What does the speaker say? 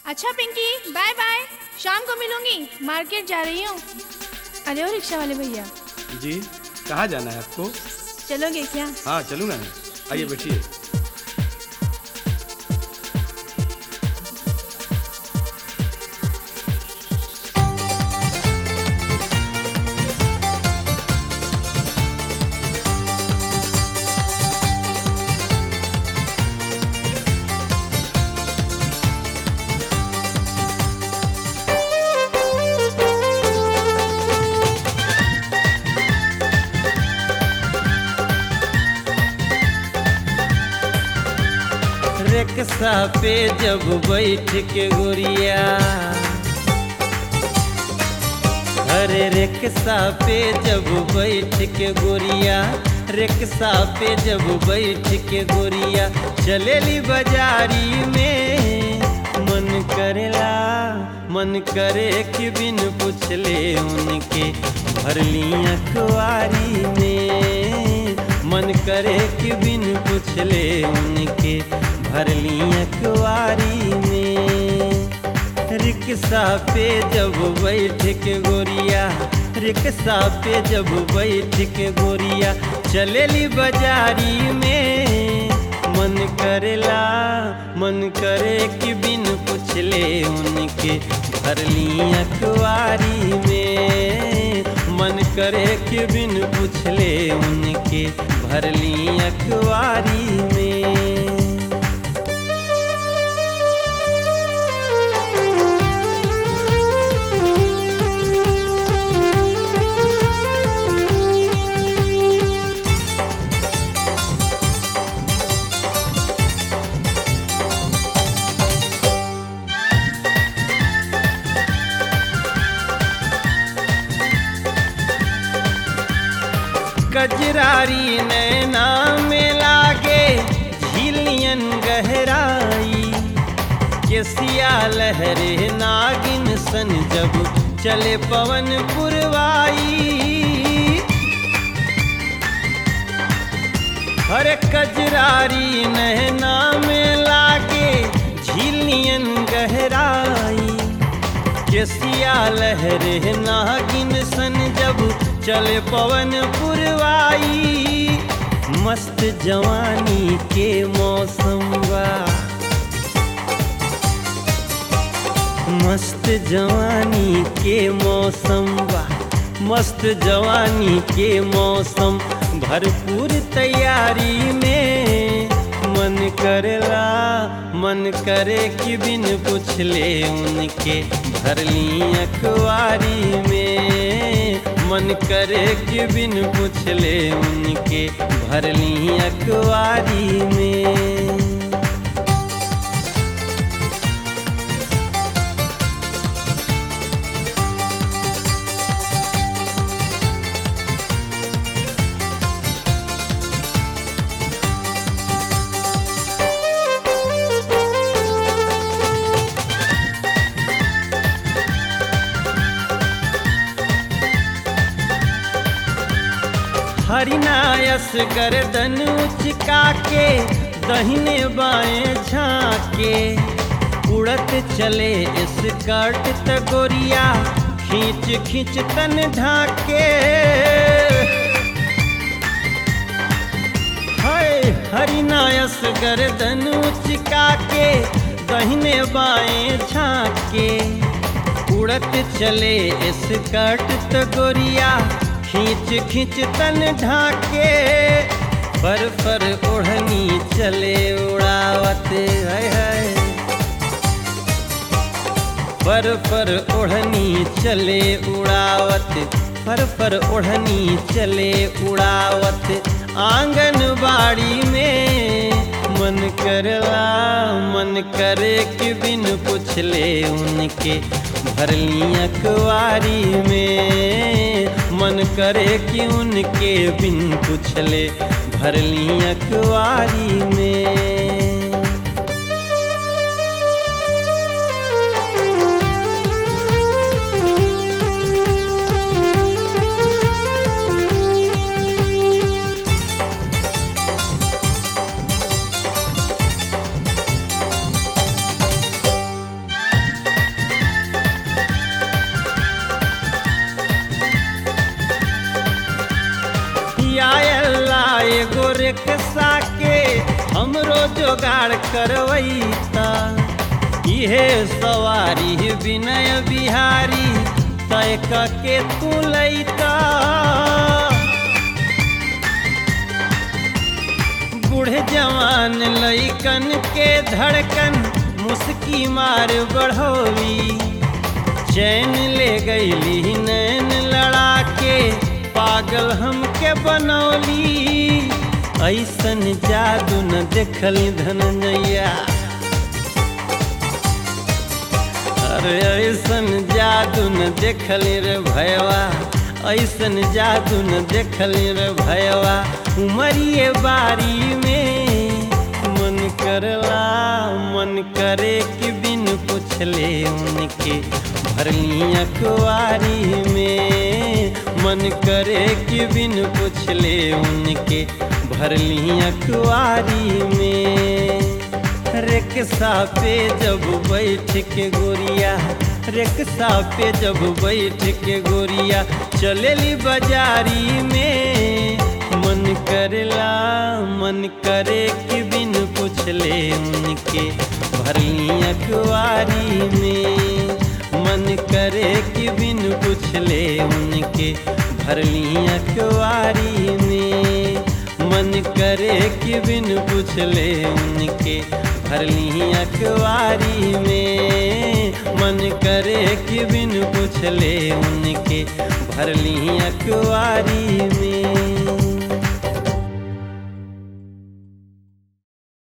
अच्छा Pinky by by शाम को मिलूंगी मार्केट जा रही हूँ अरे ओ रिक्शा वाले भैया जी कहाँ जाना है आपको चलोगे क्या हाँ चलूँ ना आइए बैठिए रिक्शा पे जब बैठ के गोरिया अरे रिक्शा पे जब बैठ के गोरिया रिक्शा पे जब बैठ के गोरिया चलेली बाजारी में मन करेला मन करे कि बिन पूछले उनके भरली अखबारी में मन करे कि बिन पूछले उनके भरली अखबारी में रिक्शा पे जब बैठ के गोरिया रिक्शा पे जब बैठ के गोरिया चलेली बाजारी में मन करेला मन करे कि बिन पूछले उनके भरली अखबारी में मन करे कि बिन पूछले उनके भरली अखबारी में कजरारी नैना में लागे झीलियन गहराई केसिया लहरे नागिन सन जब चले पवन पुरवाई हर कजरारी नैना में लागे झीलियन गहराई केसिया लहरे नागिन सन जब चले पवन पुरवाई मस्त जवानी के मौसम बा मस्त जवानी के मौसम बा मस्त जवानी के मौसम भरपूर तैयारी में मन करेला मन करे कि बिन पूछले उनके भरली अखबारी में मन करे कि बिन पूछले उनके भरली अखबारी में हरिनायस गर्दन उचका के दहिने बाएं झाके उड़त चले स्कर्ट तगोरिया खींच खींच तन ढाके हाय हरिनायस गर्दन उचका के दहिने बाएं झाके उड़त चले स्कर्ट तगोरिया खींच खींच तन ढाके फर फर ओढ़नी चले उड़ावत है है फर फर ओढ़नी चले उड़ावत फर फर ओढ़नी चले उड़ावत आंगनबाड़ी में मन करला मन करे कि बिन पूछले उनके भरली अखबारी में मन करे कि उनके बिन पूछले भरली अखबारी में रिक्शा के हमरो जोगाड़ करवैता इहे सवारी विनय बिहारी तय के तू लैता बूढ़े जवान लैकन के धड़कन मुस्की मार बढ़ोली चैन ले गईली नैन लड़ा के पागल हमके बनौली ऐसन जादू न देखल धनजैया अरे ऐसन जादू न देखल रे भयवा ऐसन जादू न देखल रे भयवा उमरिए बारी में मन करला मन करे कि बिन पूछले उनके भरली अखबारी में मन करे कि बिन पूछले उनके भरली अखबारी में रिक्शा पे जब बैठ के गोरिया रिक्शा पे जब बैठ के गोरिया चलेली बाजारी में मन करेला मन करे कि बिन पूछले उनके भरली अखबारी में मन करे कि बिन पूछले उनके भरली अखबारी में मन करे कि बिन पूछले उनके भरली अखबारी में मन करे कि बिन पूछले उनके भरली अखबारी में